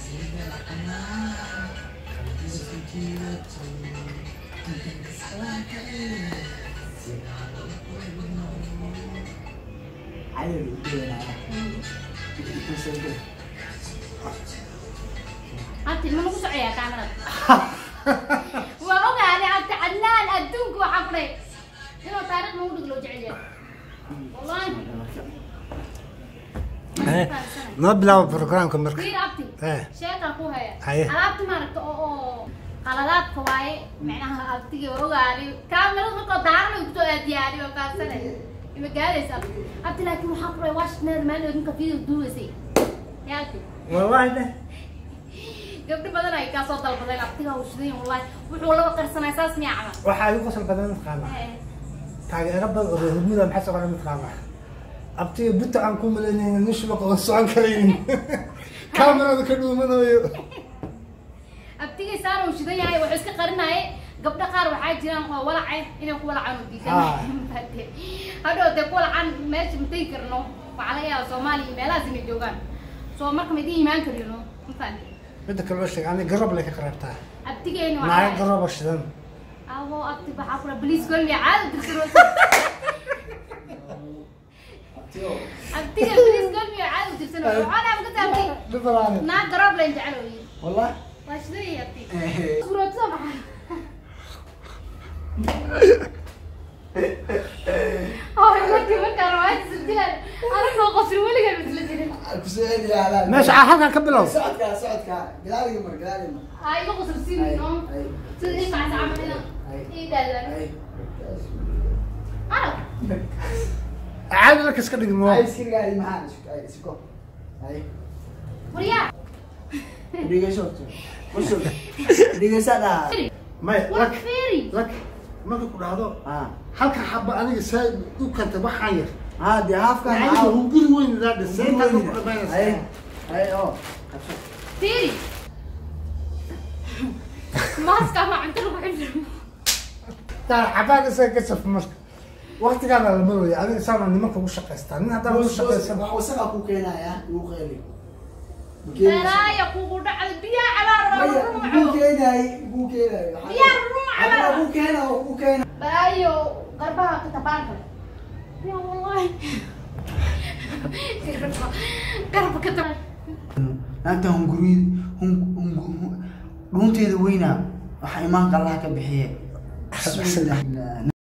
cadow u doonaaya itusanka abti ma lagu socoyaa kaamarada waa ogaaday abti cadnaan adduunka waxaa ku dhahay inuu taariikh nagu dhig loo jecel yahay wallahi noo bilaabo programka marka fiir abti Eh. sheekaa ku haya Haye. alaabta maaragta oo oo qaladaadka waaye micnaha abtiga ogaaday kaamirada markoo daaranayo kusoo aadiyaari oo kaasane ima gaaraysa abti abti laakiin waxaa ku dhahay washington maalin ninka video duubaysay yaa abti wallahi de gabdho badan ay kaa soo dalbadeen abtiga uu shidan yahay wallahi wuxuu laba qarsanay saas miyaa camal waxaa igu qosol badan mataqaana Eh, taageero badan oo reermuda maxay soo qoran mataqaana abtiga buta aan ku malaynayna nin shubaqa oo socon karaynin kaamarada ka dhuumanayo abtigay saar uu shidan yahay wuxuu iska qarinaaye gabdho qaar waxaa jiraan oo walacay inay ku walacaan u diidan hadhow dee ku walacaan meesha ma tegi karno waxaa laga yaaba soomaaliya iyo meelahaas inay joogaan soo marka ma idiin imaan karino mafahante midda kale loo sheegay ani garab lay ka qareebtaa abtigeyna naaga waxaa garaba shidan abo abti waxaa kula baliis golmiya caada dirsan abtiga baliis golmiya caada dirsan waxaana ka taabtay dhibalaani naa garoob layn jecel oo yiri wallah waa shidan yahay abti suurootada maxaa Ay, markii markaan rawaayad isdilaan anigoo qofri weligeed isla jirin kuseediyaa meesha aa halkan ka bilow socodka socodka gadaaliga mar gadaaliga mar ay iga qosol siin no Ay. sida ii kacsa camal ina Ay. ii dhaalan ay arag caadi marka iska dhigmo ay iskirgaadi maxaa isku ay isku ay waryaa dhigayso usul dhigaysa dhaa may waa lak feeri lak marka ku dhahdo ah halka xaba aniga saa u kantay waxaan yar ah de halfkan aniga hunguri weyn idaa dhisay intaa ku ay dhamaynaysa ay oo feeri maaska ma cunto lagu xidho taa xabaan isaga ka saf marka waqtigaana la marooya aniga saana nimanka ugu shaqaystaa nin haddaan ugu shaqaysan wax wasaqa ku keenaya uu qeeli dalaaya kugu dhacda biyaha cabaar maya waa buu ruuco keenay buu keenay Biyaha ruuca Hadda baa. buu keenay oo buu keenay balaayo garbaha ka tabaan kale ya wallahi garba garba ka tabaan naagta hunguri dhuunteeda weyna waxaa imaan qallaha ka bixiye bismillah